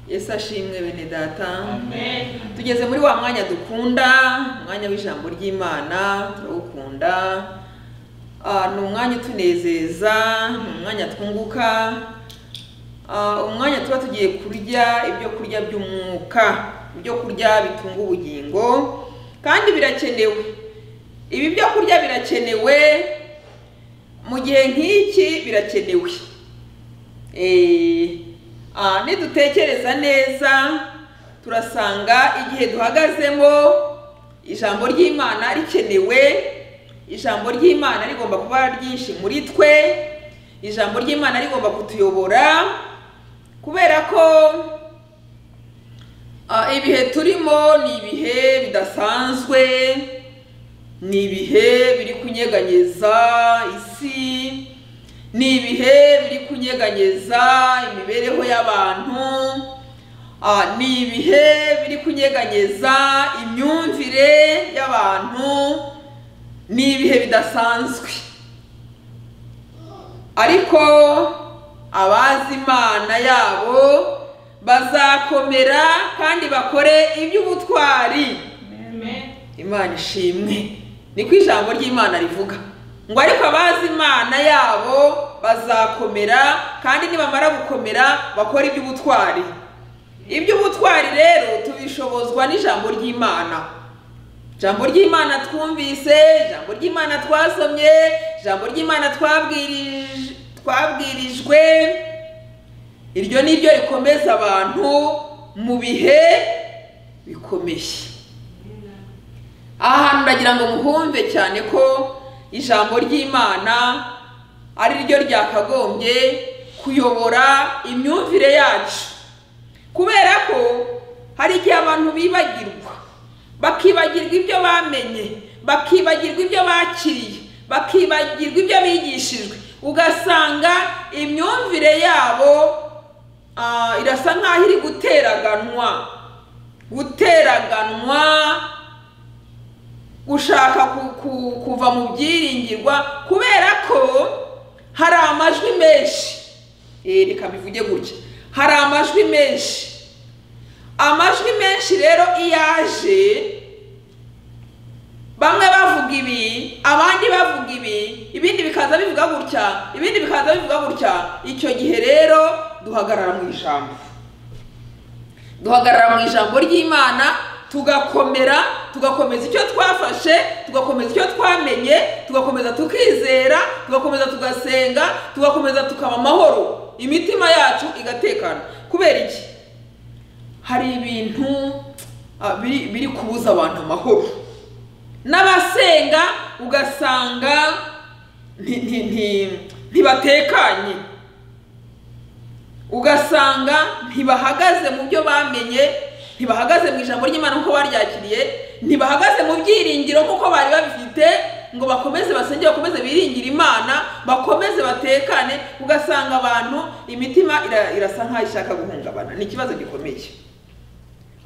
yesu ashimwe bene data Amen. tugeze muri wa mwanya dukunda umwanya w'ijambo ry'imana turawukunda Ah, ni umwanya utunezeza ni umwanya twunguka Ah, umwanya tuba tugiye kurya ibyo kurya by'umwuka ibyo kurya bitunga ubugingo kandi birakenewe ibi byo kurya birakenewe mu gihe nk'iki birakenewe Eh, ah, nidutekereza neza turasanga igihe duhagazemo ijambo ry'imana rikenewe ijambo ry'imana rigomba kuba ryinshi muri twe ijambo ry'imana rigomba kutuyobora kubera ko ah, ibihe turimo ni ibihe bidasanzwe ni ibihe biri kunyeganyeza isi ni ibihe biri kunyeganyeza imibereho y'abantu ah, ni ibihe biri kunyeganyeza imyumvire y'abantu ni ibihe bidasanzwe ariko abazi imana yabo bazakomera kandi bakore iby'ubutwari imana ishimwe niko ijambo ry'imana rivuga ngo ariko abazi imana yabo bazakomera kandi nibamara gukomera bakora iby'ubutwari iby'ubutwari rero tubishobozwa n'ijambo ry'imana ijambo ry'imana twumvise ijambo ry'imana twasomye ijambo ry'imana twabwirij- twabwirijwe iryo ni ryo rikomeza abantu mu bihe bikomeye aha hantu ndagira ngo muhumve cyane ko ijambo ry'imana ari ryo ryakagombye kuyobora imyumvire yacu kubera ko hari igihe abantu bibagirwa bakibagirwa ibyo bamenye bakibagirwa ibyo bakiriye bakibagirwa ibyo bigishijwe ugasanga imyumvire yabo ah, irasa nk'aho iri guteraganwa guteraganwa gushaka ku- ku- kuva mu byiringirwa kubera ko hari amajwi menshi Eh, reka bivuge gutya hari amajwi menshi amajwi menshi rero iyo aje bamwe bavuga ibi abandi bavuga ibi ibindi bikaza bivuga gutya ibindi bikaza bivuga gutya icyo gihe rero duhagarara mu ijambo duhagarara mu ijambo ry'imana tugakomera tugakomeza icyo twafashe tugakomeza icyo twamenye tugakomeza tukizera tugakomeza tugasenga tugakomeza tukaba amahoro imitima yacu igatekana kubera iki hari ibintu ah, biri biri kubuza abantu amahoro n'abasenga ugasanga nti- nti- nti- ntibatekanye ugasanga ntibahagaze mu byo bamenye ntibahagaze mu ijambo ry'imana nk'uko baryakiriye ntibahagaze mu byiringiro nk'uko bari babifite ngo bakomeze basenge bakomeze biringire imana bakomeze batekane ugasanga abantu imitima ira- irasa nk'aho ishaka guhungabana ni ikibazo gikomeye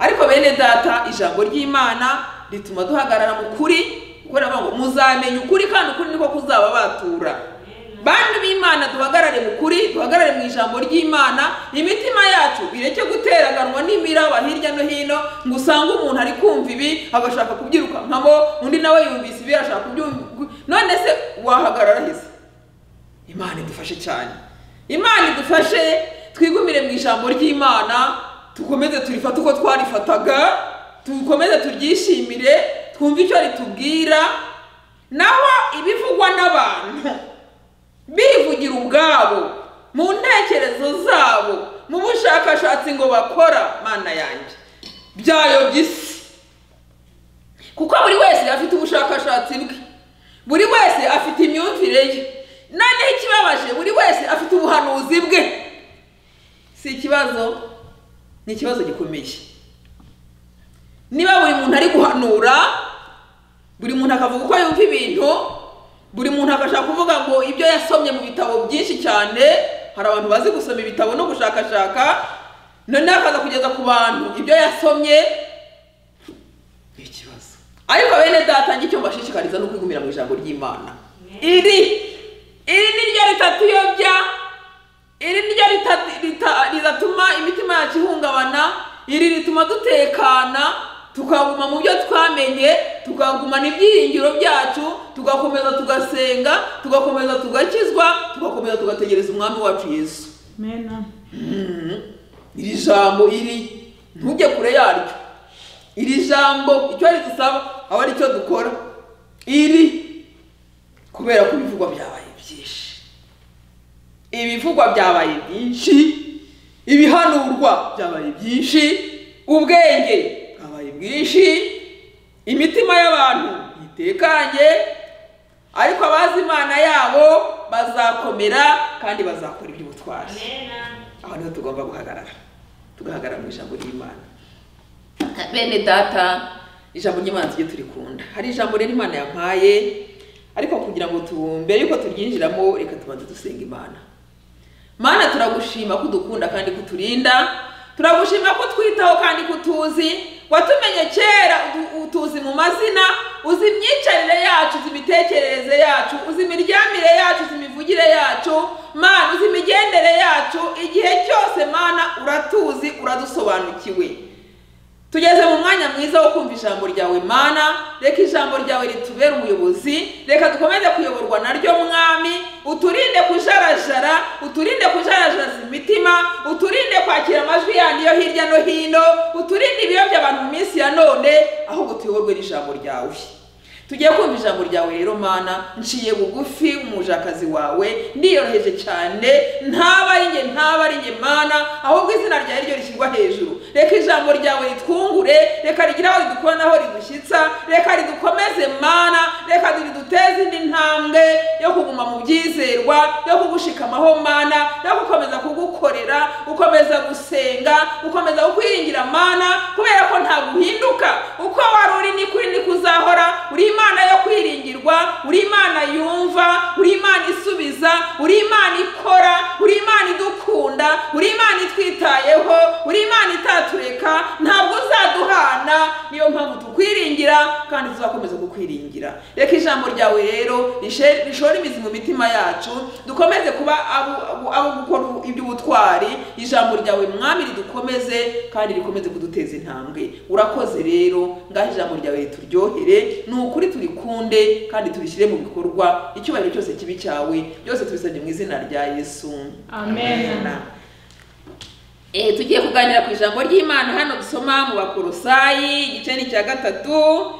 ariko bene data ijambo ry'imana rituma duhagarara mu kuri kuko riravuga ngo muzamenya ukuri kandi ukuri niko kuzaba batura bantu b'imana duhagarare mu kuri duhagarare mu ijambo ry'imana imitima yacu ireke guteraganwa n'imiraba hirya no hino ngo usange umuntu ari kumva ibi agashaka kubyirukankamo undi nawe yumvise ibi arashaka kubyumva none se wahagarara heza imana idufashe cyane imana idufashe twigumire mu ijambo ry'imana dukomeze turifate uko twarifataga dukomeze turyishimire twumve icyo ritubwira naho ibivugwa n'abantu bivugira ubwabo mu ntekerezo zabo mu bushakashatsi ngo bakora mana yanjye byayobya isi kuko buri wese afite ubushakashatsi bwe buri wese afite imyumvire ye noneho ikibabaje buri wese afite ubuhanuzi bwe si ikibazo ni ikibazo gikomeye niba buri muntu ari guhanura buri muntu akavuga uko yumva ibintu buri muntu agashaka kuvuga ngo ibyo yasomye mu bitabo byinshi cyane hari abantu bazi gusoma ibitabo no gushakashaka noneho akaza kugeza ku bantu ibyo yasomye ni ikibazo ariko bene data icyo mbashishikariza ni ukwigumira mu ijambo ry'imana iri iri ni ryo ritatuyobya iri ni ryo rita- rita- ridatuma imitima yacu ihungabana iri rituma dutekana tukaguma mu byo twamenye tukaguma n'ibyiringiro byacu tugakomeza tugasenga tugakomeza tugakizwa tugakomeza tugategereza umwami wacu yesu mena Mhm. iri jambo iri ntujye kure yaryo iri jambo icyo ridusaba aba ari cyo dukora iri kubera ko ibivugwa byabaye byinshi ibivugwa byabaye byinshi ibihanurwa byabaye byinshi ubwenge bwabaye bwinshi imitima y'abantu itekanye ariko abazi imana yabo bazakomera kandi bazakora iby'ubutwari aho niho tugomba guhagarara tugahagarara mu ijambo ry'imana bene data ijambo ry'imana tujye turikunda hari ijambo rero imana yampaye ariko kugira ngo tu mbere yuko turyinjiramo reka tubanze dusenga imana mana turagushima ko udukunda kandi ko uturinda turagushima ko utwitaho kandi ko utuzi watumenye kera utu- utuzi mu mazina uzi imyicarire yacu uzi imitekerereze yacu uzi imiryamire yacu uzi imivugire yacu mana uzi imigendere yacu igihe cyose mana uratuzi uradusobanukiwe tugeze mu mwanya mwiza wo kumva ijambo ryawe mana reka ijambo ryawe ritubere umuyobozi reka dukomeze kuyoborwa naryo mwami uturinde kujarajara uturinde kujarajaraza imitima uturinde kwakira amajwi yandi yo hirya no hino uturinde ibiyobya abantu mu minsi ya none ahubwo tuyoborwe n'ijambo ryawe tugiye kumva ijambo ryawe rero mana nciye bugufi umujakazi wawe ndiyoroheje cyane ntaba ari njye ntaba ari njye mana ahubwo izina ryawe ryo rishyirwa hejuru reka ijambo ryawe ritwungure reka rigire aho ridukura n'aho ridushyitsa reka ridukomeze mana reka riduteze indi ntambwe yo kuguma mu byizerwa yo kugushikamaho mana no gukomeza kugukorera ukomeza gusenga ukomeza kukwiringira mana kubera ko ntabwo uhinduka uko wari uri ni kuri ni kuzahora uri imana yo kwiringirwa uri imana yumva uri imana isubiza uri imana ikora uri imana idukunda uri imana itwitayeho uri imana itatureka ntabwo uzaduhana niyo mpamvu tukwiringira kandi tuzakomeza kukwiringira reka ijambo ryawe rero rishe- rishore imizi mu mitima yacu dukomeze kuba abo- abo abo gukora iby'ubutwari ijambo ryawe mwami ridukomeze kandi rikomeze kuduteza intambwe urakoze rero ngaho ijambo ryawe rituryohere ni ukuri turikunde kandi turishyire mu bikorwa icyubahiro cyose kibi cyawe byose tubisabye mu izina rya yesu amen Eh, tugiye kuganira ku ijambo ry'imana hano dusoma mu bakorosayi igice ni icya gatatu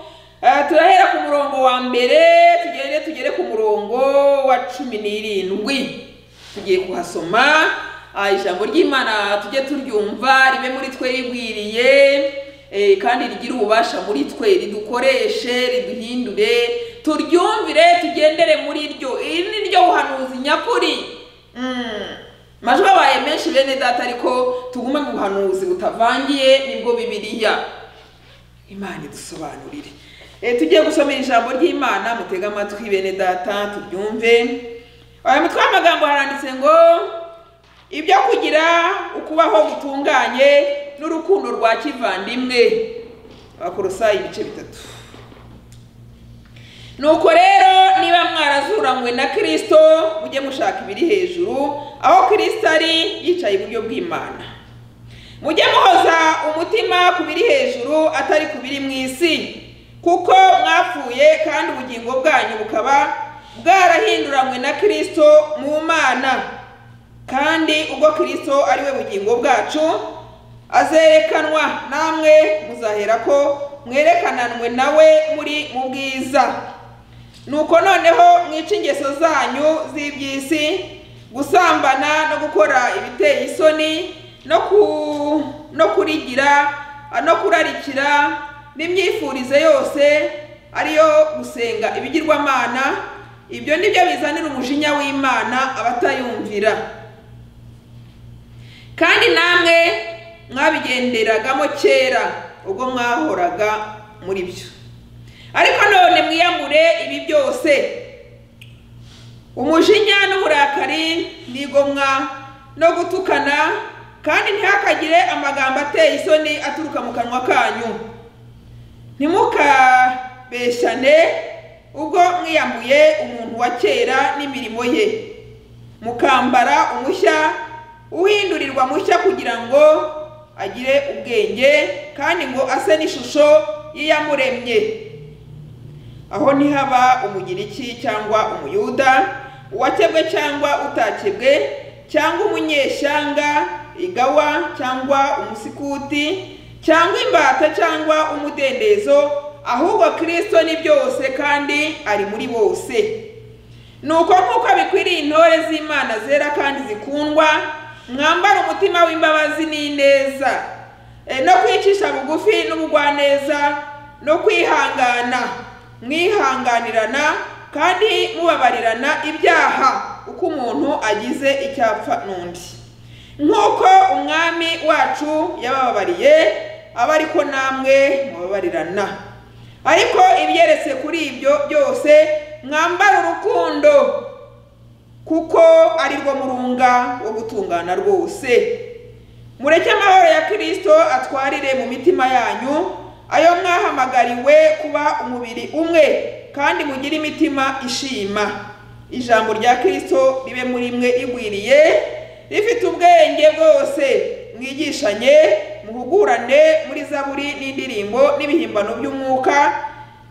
Eh, turahera ku murongo wa mbere tugende tugere ku murongo wa cumi n'irindwi tugiye kuhasoma ah, ijambo ry'imana tujye turyumva ribe muri twe rigwiriye eh, kandi rigire ububasha muri twe ridukoreshe riduhindure turyumvire tugendere muri ryo iri ni ryo buhanuzi nyakuri Mm. amajwi abaye menshi bene data ariko tugume mu buhanuzi butavangiye nibwo bibiliya imana idusobanurire Eh, tugiye gusomera ijambo ry'imana mutege amatwi bene data turyumve aya mutwe w'amagambo haranditse ngo ibyo kugira ukubaho gutunganye n'urukundo rwa kivandimwe abakorosayi ibice bitatu nuko rero niba mwarazuranywe na kirisito mujye mushaka ibiri hejuru aho kirisito ari yicaye iburyo bw'imana mujye muhoza umutima ku biri hejuru atari ku biri mu isi kuko mwapfuye kandi ubugingo bwanyu bukaba bwarahinduranywe na kirisito mu mana kandi ubwo kirisito ari we bugingo bwacu azerekanwa namwe muzahera ko mwerekananwe nawe muri mu bwiza nuko noneho mwice ingeso zanyu z'iby'isi gusambana no gukora ibiteye isoni no ku no kurigira no kurarikira n'imyifurize yose ariyo gusenga ibigirwamana ibyo ni byo bizanira umujinya w'imana abatayumvira kandi namwe mwabigenderagamo kera ubwo mwahoraga muri byo ariko none mwiyamure ibi byose umujinya n'uburakari n'igomwa no gutukana kandi ntihakagire amagambo ateye isoni aturuka mu kanwa kanyu ntimukabeshyane ubwo mwiyamuye umuntu wa kera n'imirimo ye mukambara umushya uhindurirwa mushya kugira ngo agire agire ubwenge kandi ngo ase n'ishusho y'iyamuremye aho ntihaba umugiriki cyangwa umuyuda uwakebwe cyangwa utakebwe cyangwa umunyeshyanga igawa cyangwa umusikuti cyangwa imbata cyangwa umudendezo ahubwo kirisito ni byose kandi ari muri bose ni uko nk'uko bikwiriye intore z'imana zera kandi zikundwa mwambara umutima w'imbabazi n'ineza E, no kwicisha bugufi n'ubugwaneza no kwihangana mwihanganirana kandi mubabarirana ibyaha uko umuntu agize icyapfa n'undi nk'uko umwami wacu yabababariye aba ariko namwe mubabarirana ariko ibyeretse kuri ibyo byose mwambara urukundo kuko ari rwo murunga wo gutungana rwose mureke amahoro ya kirisito atwarire mu mitima yanyu ayo mwahamagariwe kuba umubiri umwe kandi mugire imitima ishima ijambo rya kirisito ribe muri mwe rigwiriye rifite ubwenge bwose mwigishanye muhugurane muri zaburi n'indirimbo n'ibihimbano by'umwuka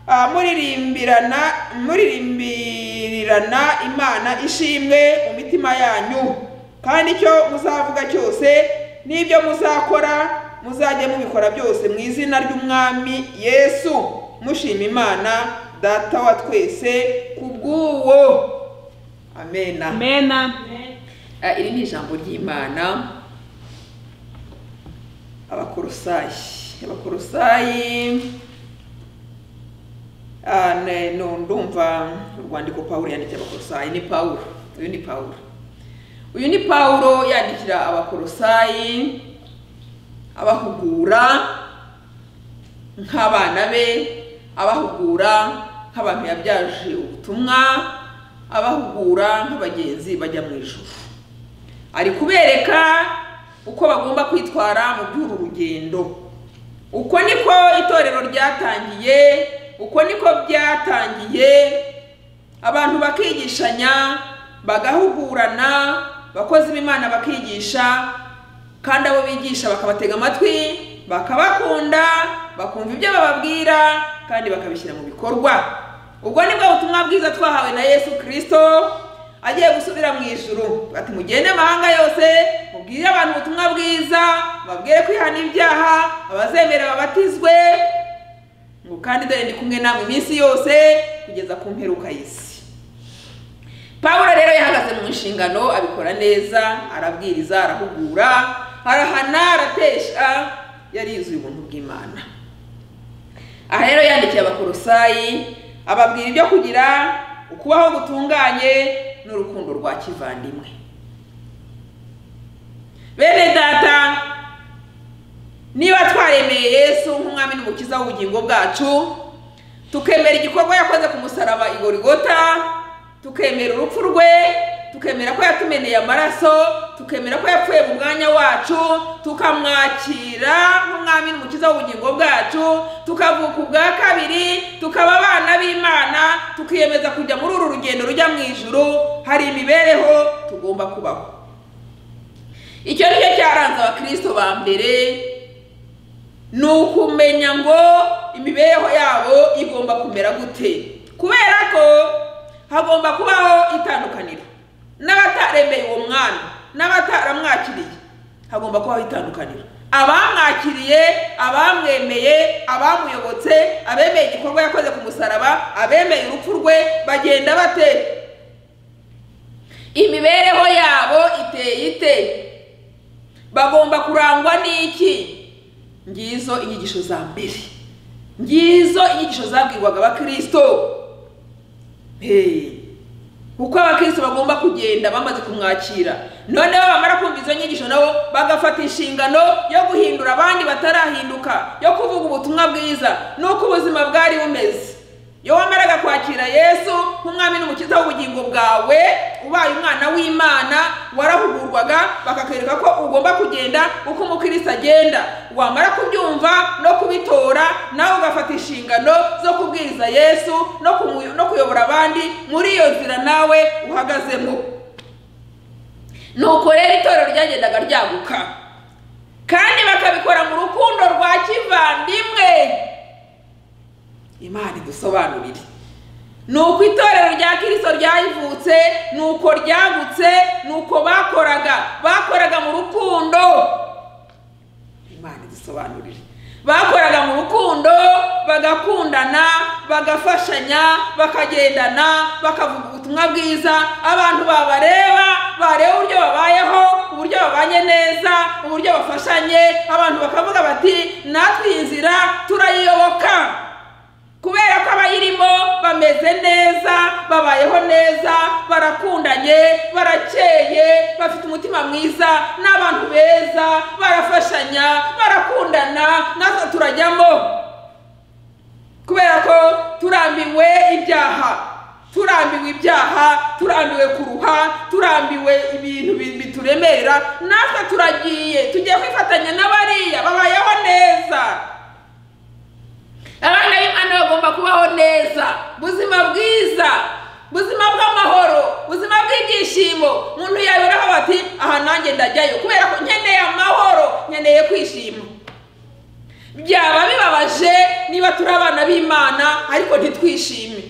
ah, muririmbirana muririmbirirana imana ishimwe mu mitima yanyu kandi icyo muzavuga cyose n'ibyo muzakora muzajye mubikora byose mu izina ry'umwami yesu mushima imana data wa twese ku bw'uwo amena amena Ah, iri ni ijambo ry'imana abakorosayi abakorosayi ah, ne- no- ndumva urwandiko pawulo yandikiye abakorosayi ni pawulo uyu ni pawulo uyu ni pawulo yandikira abakorosayi abahugura nk'abana be abahugura nk'abantu yabyaje ubutumwa abahugura nk'abagenzi bajya mu ijuru ari kubereka uko bagomba kwitwara mu by'uru rugendo uko niko itorero ryatangiye uko niko byatangiye abantu bakigishanya bagahugurana abakozi b'imana bakigisha kandi abo bigisha bakabatega amatwi bakabakunda bakumva ibyo bababwira kandi bakabishyira mu bikorwa ubwo ni bwo butumwa bwiza twahawe na yesu kirisito agiye gusubira mu ijuru ati mugende amahanga yose mubwire abantu ubutumwa bwiza babwire kwihana ibyaha abazemera babatizwe ngo kandi dore ndi kumwe namwe iminsi yose kugeza ku mperuka y'isi pawulo rero yahagaze mu nshingano abikora neza arabwiriza arahugura arahana aratesha yari yuzuye ubuntu bw'imana aha rero yandikiye abakorosayi ababwira ibyo kugira ukubaho gutunganye n'urukundo rwa kivandimwe bene data niba twaremeye yesu nk'umwami n'umukiza w'ubugingo bwacu tukemera igikorwa yakoze ku musaraba i gorigota tukemera urupfu rwe tukemera ko yatumeneye amaraso tukemera ko yapfuye mu mwanya wacu tukamwakira nk'umwami n'umukiza w'ubugingo bwacu tukavuka ubwa kabiri tukaba abana b'imana tukiyemeza kujya muri uru rugendo rujya mu ijuru hari imibereho tugomba kubaho icyo ni cyo cyaranze abakristo ba mbere ni ukumenya ngo imibereho yabo igomba kumera gute kubera ko hagomba kubaho itandukaniro n'abataremeye uwo mwana n'abataramwakiriye hagomba kubaho itandukaniro abamwakiriye abamwemeye abamuyobotse abemeye igikorwa yakoze ku musaraba abemeye urupfu rwe bagenda bate imibereho yabo iteye ite bagomba kurangwa n'iki ngizo inyigisho za mbere ngizo inyigisho zabwirwaga abakirisito Hey. uko abakristo bagomba kugenda bamaze kumwakira noneho bamara kumva izo nyigisho nabo bagafata inshingano yo guhindura abandi batarahinduka yo kuvuga ubutumwa bwiza n'uko ubuzima bwari bumeze iyo wamaraga kwakira yesu nk'umwami n'umukiza w'ubugingo bwawe ubaye umwana w'imana warahugurwaga bakakwereka ko ugomba kugenda uko umukristo agenda wamara kubyumva no kubitora nawe ugafata inshingano zo kubwiriza yesu no kumu- no kuyobora abandi muri iyo nzira nawe uhagazemo nuko rero itorero ryagendaga ryaguka kandi bakabikora kivandimwe imana idusobanurire ni uko itorero rya kirisito ryayivutse ni uko ryagutse ni uko bakoraga bakoraga mu rukundo imana idusobanurire bakoraga mu rukundo bagakundana bagafashanya bakagendana bakavuga ubutumwa bwiza abantu babareba bareba uburyo babayeho uburyo babanye neza uburyo bafashanye abantu bakavuga bati natwe iyi nzira turayiyoboka kubera ko abayirimo bameze neza babayeho neza barakundanye barakeye bafite umutima mwiza ni abantu beza barafashanya barakundana natwe turajyamo kubera ko turambiwe ibyaha turambiwe ibyaha turambiwe kuruha turambiwe ibintu bi- bituremerera natwe turagiye tugiye kwifatanya n'abariya babayeho neza abana b'imana bagomba kubaho neza buzima bwiza buzima bw'amahoro buzima bw'ibyishimo umuntu yabiraho bati aha nanjye ndajyayo kubera ko nkeneye amahoro nkeneye kwishima byaba bibabaje niba turi abana b'imana ariko ntitwishime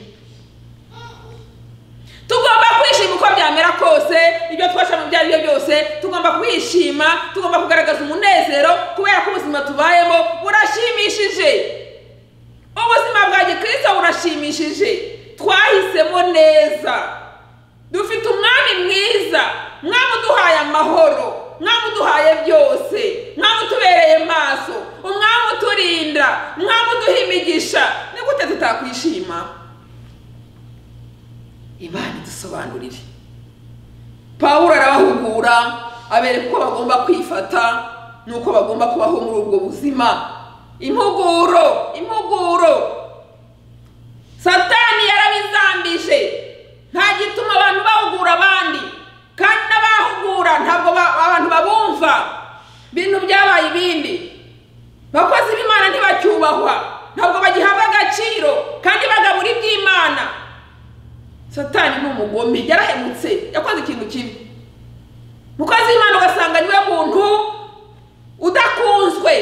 tugomba kwishima uko byamera kose ibyo twashamo ibyo ari byo byose tugomba kwishima tugomba kugaragaza umunezero kubera ko ubuzima tubayemo burashimishije ubuzima bwa gikristo burashimishije twahisemo neza dufite umwami mwiza mwami uduhaye amahoro mwami uduhaye byose mwami utubereye maso umwami uturinda mwami uduha imigisha ni gute tutakwishima imana idusobanurire pawulo arabahugura abereka uko bagomba kwifata n'uko bagomba kubaho muri ubwo buzima impuguro impuguro satani yarabizambije nta gituma abantu bahugura abandi kandi n'abahugura ntabwo ba- abantu babumva ibintu byabaye ibindi abakozi b'imana ntibacyubahwa ntabwo bagihabwa agaciro kandi bagabura iby'imana satani ni umugome yarahemutse yakoze ikintu kibi umukozi w'imana ugasanga niwe muntu udakunzwe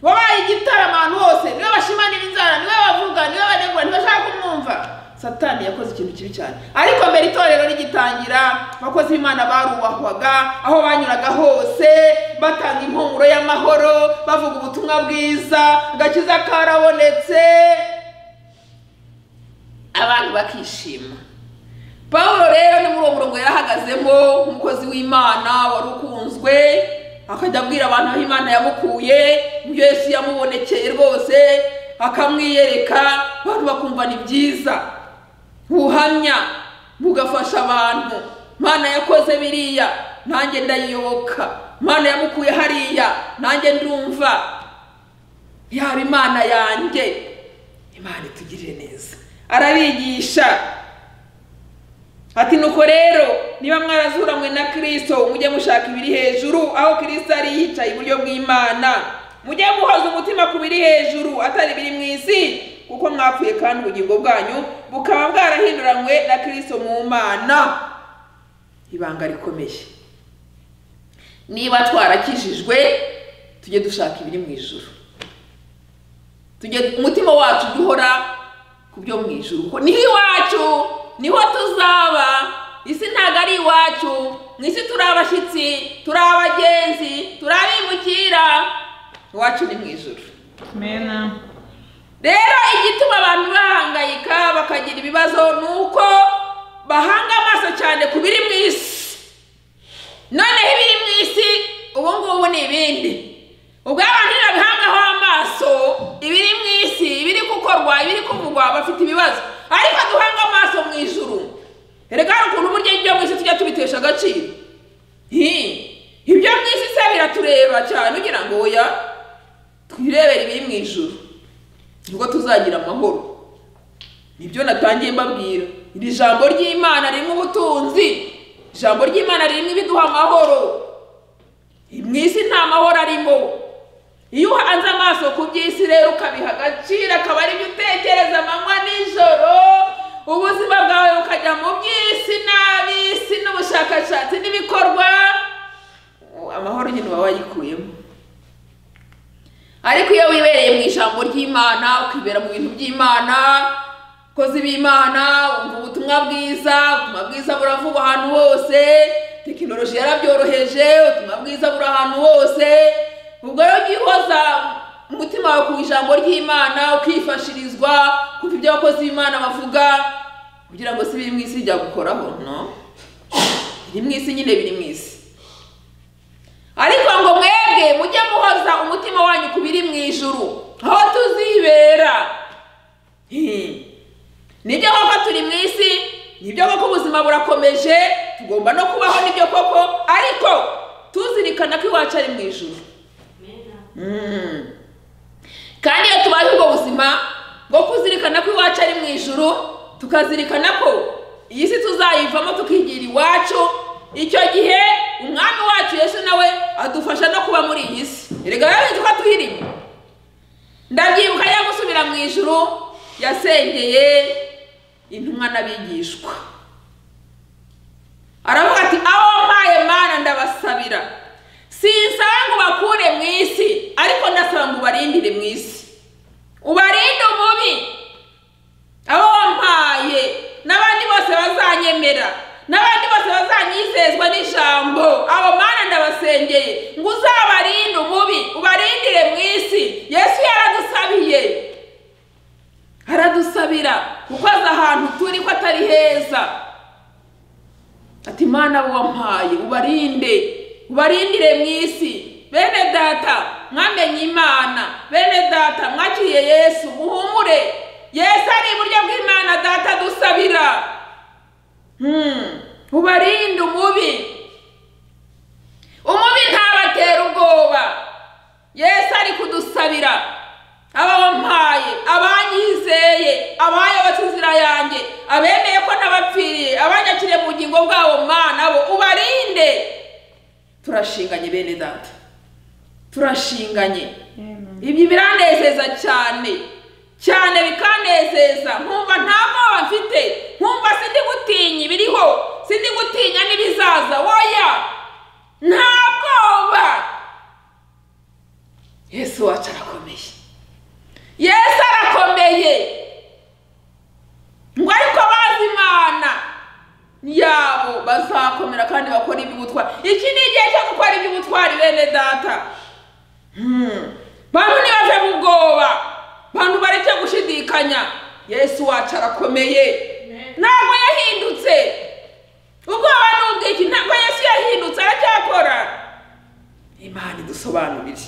wabaye igitaramo ahantu hose niwe bashimanira inzara niwe bavuga niwe banegura ntibashaka kumwumva satani yakoze ikintu kibi cyane ariko mbere itorero rigitangira abakozi b'imana barubahwaga aho banyuraga hose batanga impumuro y'amahoro bavuga ubutumwa bwiza agakiza karabonetse abantu bakishima pawulo rero ni muri uwo murongo yarahagazemo umukozi w'imana wari ukunzwe akajya abwira abantu aho imana yamukuye ibyo yesu yamubonekeye rwose akamwiyereka abantu bakumva ni byiza buhamya bugafasha abantu imana yakoze biriya nanjye ndayiyoboka imana yamukuye hariya nanjye ndumva yaba imana yanjye imana itugirire neza arabigisha ati nuko rero niba mwarazuranywe na kirisito mujye mushaka ibiri hejuru aho kirisito ari yicaye iburyo bw'imana mujye muhoza umutima ku biri hejuru atari ibiri mu isi kuko mwapfuye kandi ubugingo bwanyu bukaba bwarahinduranywe na kirisito mu mana ibanga rikomeye niba twarakijijwe tujye dushaka ibiri mu ijuru tujye umutima wacu ujye uhora ku byo mu ijuru kuko niho iwacu niho tuzaba isi ntabwo ari iwacu mu isi turi abashyitsi turi abagenzi turi abimukira iwacu ni mu ijuru Amen. rero igituma abantu bahangayika bakagira ibibazo ni uko bahanga amaso cyane ku biri mu isi noneho ibiri mu isi ubu ngubu ni ibindi ubwo abantu ntibabihangaho amaso ibiri mu isi ibiri gukorwa ibiri kuvugwa bafite ibibazo ariko duhanga amaso mu ijuru reka hari ukuntu burya ibyo mu isi tujya tubitesha agaciro hi ibyo mu isi se biratureba cyane ugira ngo oya twirebere ibiri mu ijuru nibwo tuzagira amahoro nibyo natangiye mbabwira iri jambo ry'imana ririmo ubutunzi ijambo ry'imana ririmo ibiduha amahoro mu isi nta mahoro arimo iyo uhanze amaso ku by'isi rero ukabiha agaciro akaba ari byo utekereza amanywa nijoro ubuzima bwawe bukajya mu by'isi n'ab'isi n'ubushakashatsi n'ibikorwa amahoro nyine uba wayikuyemo ariko iyo wibereye mu ijambo ry'imana ukibera mu bintu by'imana kozi b'imana wumva ubutumwa bwiza ubutumwa bwiza buravugwa ahantu hose tekinoloji yarabyoroheje ubutumwa bwiza buri ahantu hose ubwo rero ujya uhoza umutima wawe ku ijambo ry'imana ukifashirizwa kumva ibyo abakozi b'imana bavuga kugira ngo si ibiri mu isi bijya gukoraho no biri mu isi nyine biri mu isi ariko ngo mwebwe mujye muhoza umutima wanyu ku biri mu ijuru aho tuzibera Hmm. nibyo koko turi mu isi nibyo koko ubuzima burakomeje tugomba no kubaho nibyo koko ariko tuzirikana ko iwacu ari mu ijuru Mm. kandi iyo tubaye ubwo buzima bwo kuzirikana ko iwacu ari mu ijuru tukazirikana ko iyi si tuzayivamo tukigira iwacu icyo gihe umwami wacu yesu nawe adufasha no kuba muri iyi si erega rero nzi ko twirimo ndabyibuka yo gusubira mu ijuru yasengeye intumwa n'abigishwa aravuga ati aho mpaye mana ndabasabira sinsaba ngo ubakure mu isi ariko ndasaba ngo ubarindire mu isi ubarinde umubi abo wampaye n'abandi bose bazanyemera n'abandi bose bazanyizezwa n'ijambo abo mana ndabasengeye ngo uzabarinde umubi ubarindire mu isi yesu yaradusabiye aradusabira kuko azi ahantu turi ko atari heza ati mana abo wampaye ubarinde ubarindire mu isi bene data mwamenye imana bene data mwakiriye yesu muhumure yesu ari iburyo bw'imana data adusabira Hmm. ubarinde umubi umubi ntabatera ubwoba yesu ari kudusabira abampaye abanyizeye abayobozi inzira yanjye abemeye ko nabapfiriye abanyakiriye mu bugingo bwabo mana bo ubarinde turashinganye bene data turashinganye ibyo biranezeza cyane cyane bikanezeza nkumva nta mwoba mfite nkumva sindi gutinya ibiriho sindi gutinya n'ibizaza woya nta bwoba yesu wacu arakomeye yesu arakomeye ngo ariko bazi imana yabo bazakomera kandi bakora iby'ubutwari iki ni igihe cyo gukora iby'ubutwari bene data Hmm. bantu ntibave mu bwoba bantu bareke gushidikanya yesu wacu arakomeye ntabwo yahindutse ubwoba ni ubwiki ntabwo yesu yahindutse aracyakora imana idusobanurire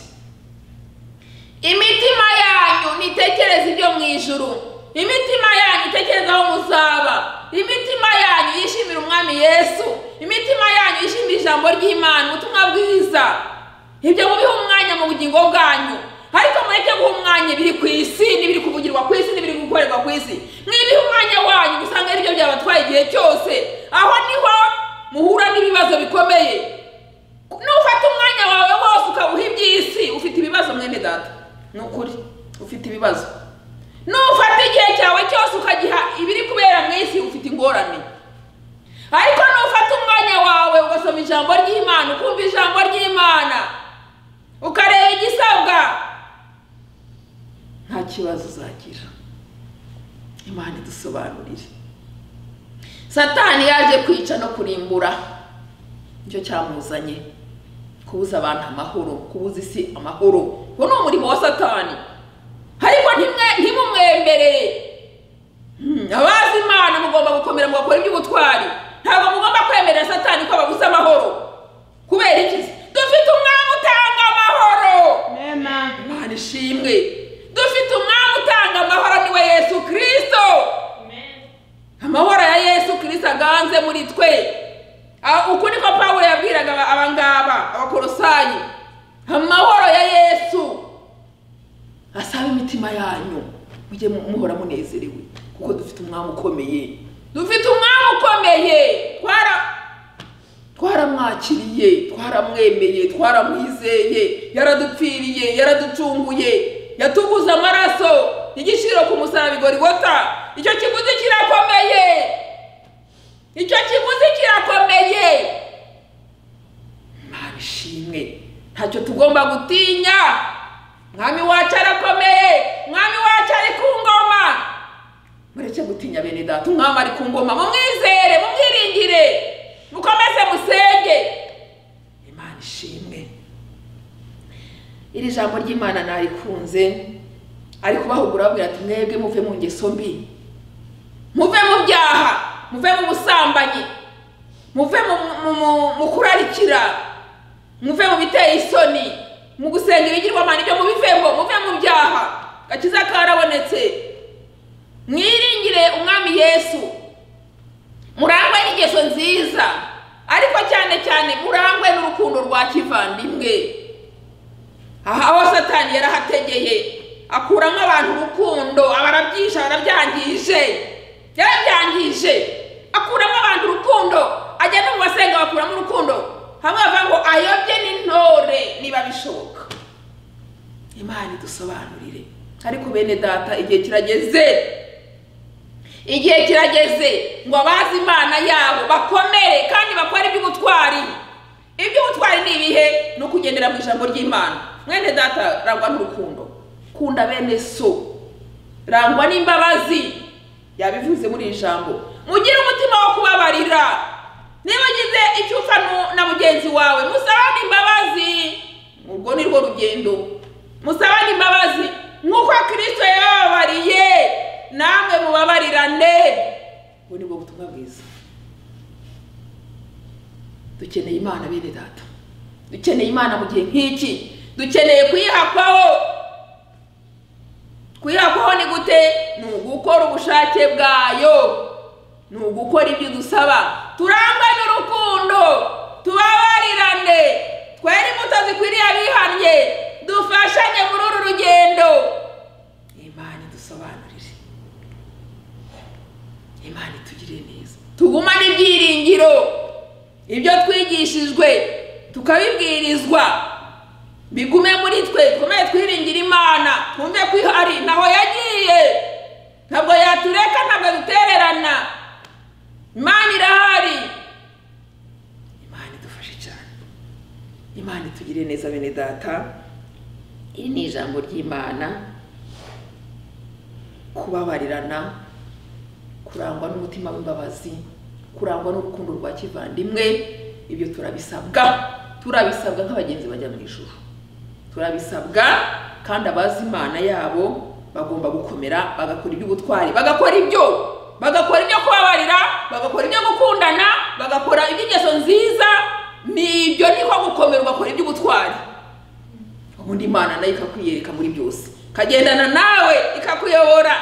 imitima yanyu nitekereze ibyo mu ijuru imitima yanyu itekereze aho muzaba imitima yanyu yishimira umwami yesu imitima yanyu yishimira ijambo ry'imana ubutumwa bwiza ibyo mubiha umwanya mu bugingo bwanyu ariko mureke guha umwanya ibiri ku isi n'ibiri kuvugirwa ku isi n'ibiri gukorerwa ku isi mwibihe umwanya wanyu usanga ari byo byabatwaye igihe cyose aho niho muhura n'ibibazo bikomeye nufata umwanya wawe wose ukawuha iby'isi ufite ibibazo mwene data ni ukuri ufite ibibazo nufata igihe cyawe cyose ukagiha ibiri kubera mu isi ufite ingorane ariko nufata umwanya wawe ugasoma ijambo ry'imana ukumva ijambo ry'imana ukareba igisabwa nta kibazo uzagira imana idusobanurire satani yaje kwica no kurimbura nicyo cyamuzanye kubuza abantu amahoro kubuza isi amahoro uwo ni umurimo wa satani ariko ntimwe- ntimumwemerere Hmm, abazi imana mugomba gukomera mugakora iby'ubutwari ntabwo mugomba kwemerera satani ko ababuze amahoro kubera iki dufite umwami utanga amahoro Amen. imana ishimwe dufite umwami utanga amahoro niwe yesu kirisito amahoro ya yesu kirisito aganze muri twe Ah, uku niko pawulo yabwiraga aba- abangaba abakorosayi amahoro ya yesu asaba imitima yanyu mujye mu- muhora munezerewe kuko dufite umwami ukomeye dufite umwami ukomeye twara twaramwakiriye twaramwemeye twaramwizeye yaradupfiriye yaraducunguye yatuguze amaraso igiciro ku musaraba igorigota icyo kiguzi kirakomeye icyo kiguzi kirakomeye imana ishimwe ntacyo tugomba gutinya mwami wacu arakomeye mwami wacu ari ku ngoma mureke gutinya bene data umwami ari ku ngoma mumwizere mumwiringire mukomeze musenge imana ishimwe iri jambo ry'imana narikunze ari kubahugura ababwira ati mwebwe muve mu ngeso mbi muve mu byaha muve mu busambanyi muve mu- mu- mu- mu kurarikira muve mu biteye isoni mu gusenga ibigirwamana ibyo mubivemo muve mu byaha gakiza karabonetse mwiringire umwami yesu murangwe n'ingeso nziza ariko cyane cyane murangwe n'urukundo rwa kivandimwe aha aho satani yarahategeye akuramo abantu urukundo abarabyisha barabyangije yarabyangije akuramo abantu urukundo ajya no mu basenga bakuramo urukundo hamwe bavuga ngo ayobye n'intore niba bishoboka imana idusobanurire ariko bene data igihe kirageze igihe kirageze ngo abazi imana yabo bakomere kandi bakore iby'ubutwari iby'ubutwari ni ibihe ni ukugendera mu ijambo ry'imana mwene data rangwa n'urukundo kunda bene so rangwa n'imbabazi yabivuze muri iri jambo mugire umutima wo kubabarira niba ugize icyo upfa nu- na mugenzi wawe musabane imbabazi urwo ni rwo rugendo musabane imbabazi nk'uko kirisito yababariye namwe mubabarirane ubu ni bwo butumwa bwiza dukeneye imana bene data dukeneye imana mu gihe nk'iki dukeneye kuyihakwaho kuyihakwaho ni gute ni ugukora ubushake bwayo ni ugukora ibyo dusaba turangwe n'urukundo tubabarirane twere imbuto zikwiriye abihannye dufashanye muri uru rugendo imana idusobanurire imana itugirire neza tugumane ibyiringiro ibyo twigishijwe tukabibwirizwa bigume muri twe twumve twiringira imana twumve ko ihari ntaho yagiye ntabwo yatureka ntabwo dutererana imana irahari imana idufashe cyane imana itugirire neza bene data iri ni ijambo ry'imana kubabarirana kurangwa n'umutima w'imbabazi kurangwa n'urukundo rwa kivandimwe ibyo turabisabwa turabisabwa nk'abagenzi bajya mu ijuru turabisabwa kandi abazi imana yabo bagomba gukomera bagakora iby'ubutwari bagakora ibyo bagakora ibyo kubabarira bagakora ibyo gukundana bagakora iby'ingeso nziza ni ibyo niko gukomera ugakora iby'ubutwari ubundi imana nayo ikakwiyereka muri byose ikagendana nawe ikakuyobora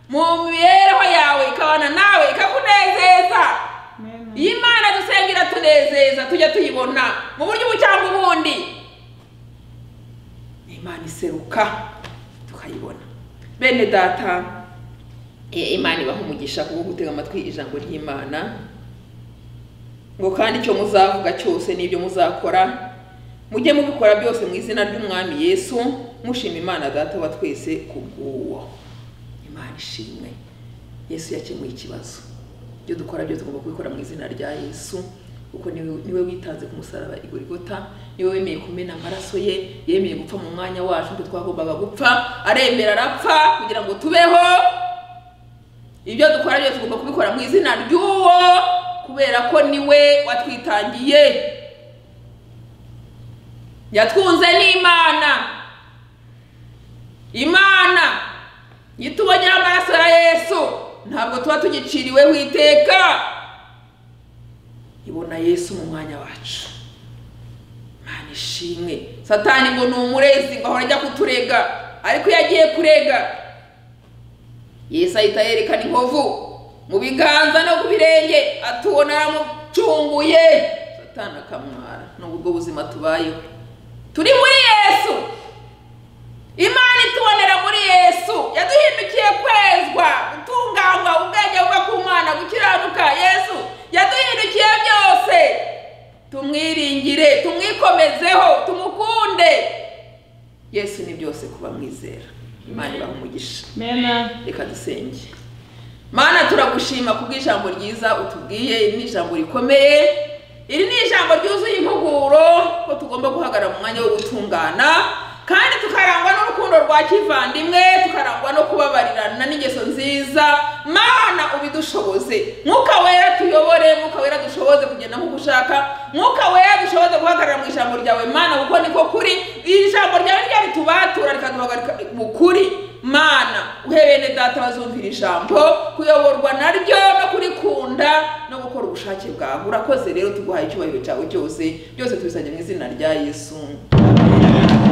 mu mibereho yawe ikabana nawe ikakunezeza iyo imana dusengera tunezeza tujya tuyibona mu buryo ubu cyangwa ubundi ni imana iseruka tukayibona bene data eh, imana ibaha umugisha kubwo gutega amatwi ijambo ry'imana ngo kandi icyo muzavuga cyose n'ibyo muzakora mujye mubikora byose mu izina ry'umwami yesu mushima imana data wa twese ku bw'uwo imana ishimwe yesu yakemuye ikibazo ibyo dukora byo tugomba kubikora mu izina rya yesu kuko niwe niwe witanze ku musaraba i Golgotha, niwe wemeye kumena amaraso ye yemeye gupfa mu mwanya wacu twe twagombaga gupfa aremera arapfa kugira ngo tubeho ibyo dukora byose tugomba kubikora mu izina ry'uwo kubera ko niwe watwitangiye yatwunze n'imana imana iyo tubonyeho amaraso ya yesu ntabwo tuba tugiciriweho iteka ibona yesu mu mwanya wacu imana ishimwe satani ngo ni umurezi ngo ahora ajya kuturega ariko iyo agiye kurega yesu ahita yerekana inkovu mu biganza no ku birenge atubona aramucunguye satani akamwara nubwo ubwo buzima tubayeho turi muri yesu imana itubonera muri yesu yaduhindukiye kwezwa gutunganywa ubwenge buva ku mwana gukiranuka yesu yaduhindukiye byose tumwiringire tumwikomezeho tumukunde yesu ni byose kuba mwizera imana ibaha umugisha Amen. reka dusenge mana turagushima kubw'ijambo ryiza utubwiye iri ni ijambo rikomeye iri ni ijambo ryuzuye impuguro ko tugomba guhagarara mu mwanya wo gutungana kandi tukarangwa n'urukundo rwa kivandimwe tukarangwa no kubabarirana n'ingeso nziza mana ubidushoboze mwuka wera tuyobore mwuka wera dushoboze kugenda nk'uko ushaka mwuka wera dushoboze guhagarara mu ijambo ryawe mana kuko niko kuri iri jambo ryawe rya ritubatura rikaduhagarika mu kuri mana uhe bene data bazumvira ijambo kuyoborwa naryo no kurikunda no gukora ubushake bwawe urakoze rero tuguhaye icyubahiro cyawe cyose byose tubisabye mu izina rya yesu